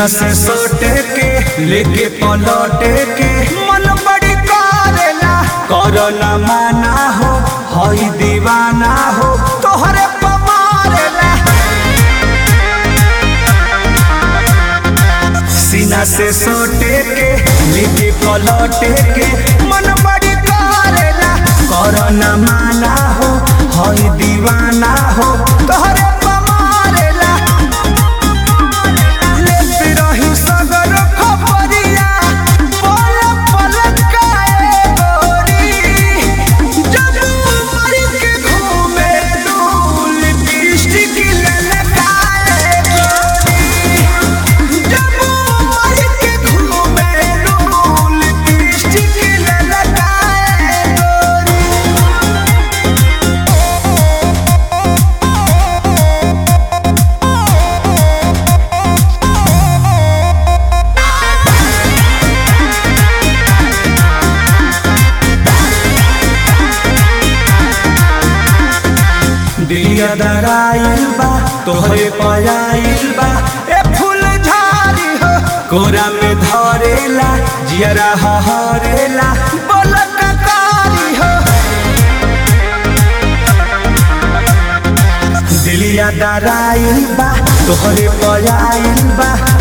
सीना से सोटे के लेके पलटे के मन बड़ी करेला करो न माना हो हई दीवाना हो तोहरे पमारेला सीना से सोटे के लेके पलटे के मन बड़ी करेला करो न माना हो हई दीवाना हो तोहरे पमारेला लेते रही सगर खबरिया पल पल काए गोरी जब उमर के घूमे डूल लिपस्टिक ललकाए गोरी जब उमर के घूमे डूल लिपस्टिक ललकाए गोरी दिलिया दराइल बा तोहरे पयाइल बा ए फूल झाड़ी हो कोरा में धरेला जियरा हरेला बोलक कारी हो दिलिया दराइल बा तोहरे पयाइल बा